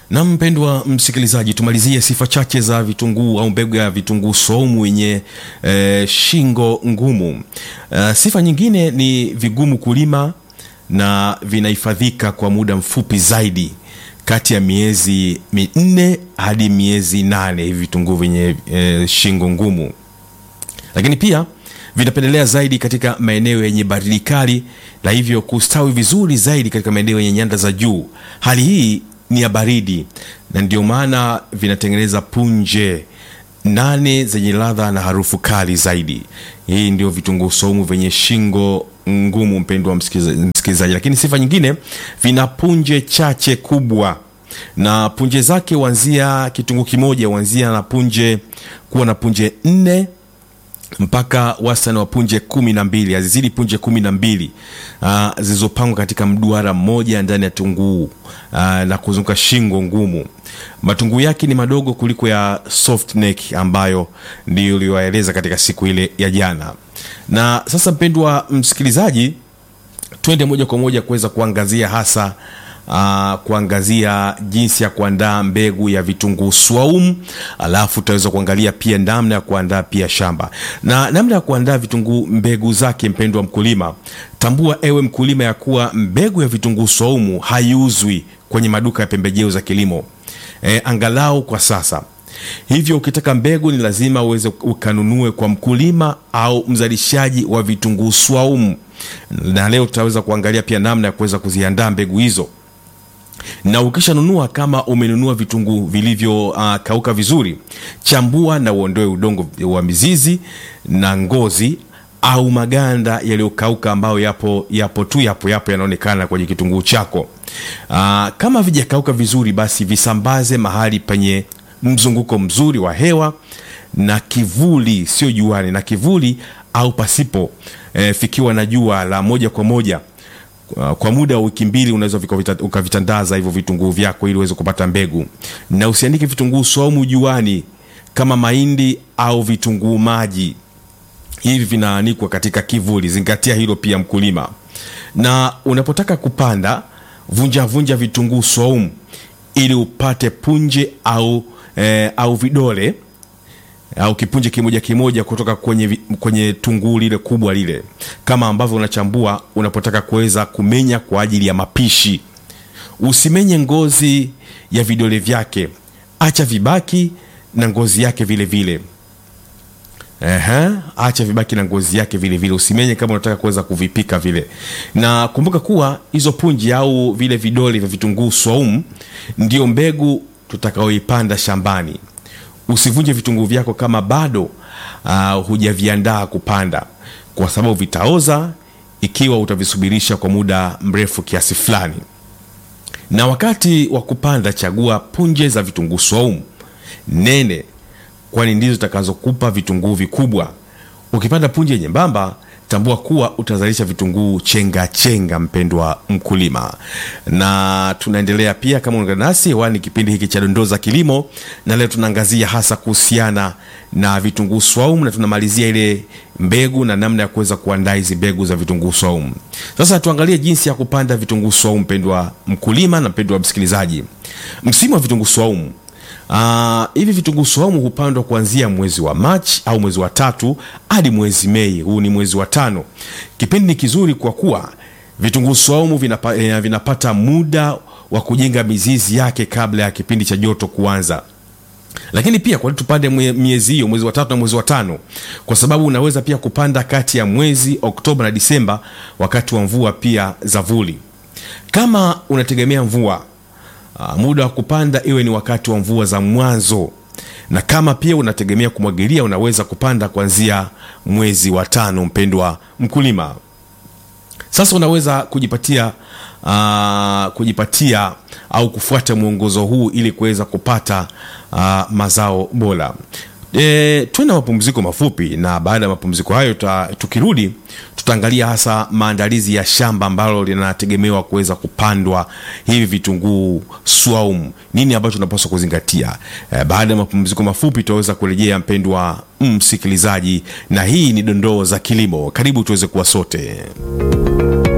Na mpendwa msikilizaji, tumalizie sifa chache za vitunguu au mbegu ya vitunguu swaumu yenye e, shingo ngumu. E, sifa nyingine ni vigumu kulima na vinahifadhika kwa muda mfupi zaidi kati ya miezi minne hadi miezi nane hivi vitunguu vyenye e, shingo ngumu. Lakini pia vinapendelea zaidi katika maeneo yenye baridi kali na hivyo kustawi vizuri zaidi katika maeneo yenye nyanda za juu. Hali hii ni ya baridi na ndio maana vinatengeneza punje nane zenye ladha na harufu kali zaidi. Hii ndio vitunguu saumu vyenye shingo ngumu, mpendwa wa msikilizaji. Lakini sifa nyingine, vina punje chache kubwa na punje zake huanzia, kitunguu kimoja huanzia na punje kuwa na punje nne mpaka wastani wa punje kumi na mbili hazizidi punje kumi na mbili uh, zilizopangwa katika mduara mmoja ndani ya tunguu uh, na kuzunguka shingo ngumu. Matunguu yake ni madogo kuliko ya soft neck ambayo ndio uliyoeleza katika siku ile ya jana. Na sasa, mpendwa msikilizaji, twende moja kwa moja kuweza kuangazia hasa Uh, kuangazia jinsi ya kuandaa mbegu ya vitunguu swaumu, alafu tutaweza kuangalia pia namna ya kuandaa pia shamba na namna ya kuandaa vitunguu mbegu zake. Mpendwa mkulima, tambua ewe mkulima ya kuwa mbegu ya vitunguu swaumu haiuzwi kwenye maduka ya pembejeo za kilimo e, angalau kwa sasa. Hivyo ukitaka mbegu ni lazima uweze ukanunue kwa mkulima au mzalishaji wa vitunguu swaumu, na leo tutaweza kuangalia pia namna ya kuweza kuziandaa mbegu hizo na ukishanunua, kama umenunua vitunguu vilivyokauka uh, vizuri, chambua na uondoe udongo wa mizizi na ngozi au maganda yaliyokauka ambayo yapo yapo tu yapo yapo yanaonekana kwenye kitunguu chako. Uh, kama vijakauka vizuri, basi visambaze mahali penye mzunguko mzuri wa hewa na kivuli, sio juani, na kivuli au pasipo eh, fikiwa na jua la moja kwa moja kwa muda wa wiki mbili unaweza ukavitandaza hivyo vitunguu vyako ili uweze kupata mbegu, na usiandike vitunguu swaumu juani kama mahindi au vitunguu maji. Hivi vinaanikwa katika kivuli, zingatia hilo pia mkulima. Na unapotaka kupanda, vunja vunja vitunguu swaumu ili upate punje au, eh, au vidole au kipunje kimoja kimoja kutoka kwenye, kwenye tunguu lile kubwa lile, kama ambavyo unachambua unapotaka kuweza kumenya kwa ajili ya mapishi. Usimenye ngozi ya vidole vyake, acha vibaki na ngozi yake vile vile. Ehe, acha vibaki na ngozi yake vile vile, usimenye kama unataka kuweza kuvipika vile. Na kumbuka kuwa hizo punje au vile vidole vya vitunguu swaumu ndio mbegu tutakaoipanda shambani. Usivunje vitunguu vyako kama bado uh, hujaviandaa kupanda, kwa sababu vitaoza ikiwa utavisubirisha kwa muda mrefu kiasi fulani. Na wakati wa kupanda, chagua punje za vitunguu swaumu nene, kwani ndizo zitakazokupa vitunguu vikubwa. Ukipanda punje nyembamba, tambua kuwa utazalisha vitunguu chenga chenga, mpendwa mkulima. Na tunaendelea pia, kama unaungana nasi hewani, kipindi hiki cha dondoo za kilimo, na leo tunaangazia hasa kuhusiana na vitunguu swaumu, na tunamalizia ile mbegu na namna ya kuweza kuandaa hizi mbegu za vitunguu swaumu. Sasa tuangalie jinsi ya kupanda vitunguu swaumu, mpendwa mkulima na mpendwa msikilizaji. Msimu wa vitunguu swaumu Uh, hivi vitunguu swaumu hupandwa kuanzia mwezi wa Machi au mwezi wa tatu hadi mwezi Mei. Huu ni mwezi wa tano. Kipindi ni kizuri kwa kuwa vitunguu swaumu vinapa, eh, vinapata muda wa kujenga mizizi yake kabla ya kipindi cha joto kuanza. Lakini pia kwa nini tupande miezi hiyo, mwezi wa tatu na mwezi wa tano? Kwa sababu unaweza pia kupanda kati ya mwezi Oktoba na Disemba, wakati wa mvua pia za vuli. Kama unategemea mvua Uh, muda wa kupanda iwe ni wakati wa mvua za mwanzo, na kama pia unategemea kumwagilia unaweza kupanda kuanzia mwezi wa tano, mpendwa mkulima. Sasa unaweza kujipatia uh, kujipatia au kufuata mwongozo huu ili kuweza kupata uh, mazao bora. E, tuwe na mapumziko mafupi, na baada ya mapumziko hayo ta, tukirudi tutaangalia hasa maandalizi ya shamba ambalo linategemewa kuweza kupandwa hivi vitunguu swaumu. Nini ambacho tunapaswa kuzingatia? E, baada ya mapumziko mafupi tutaweza kurejea, mpendwa msikilizaji, na hii ni dondoo za kilimo. Karibu tuweze kuwa sote.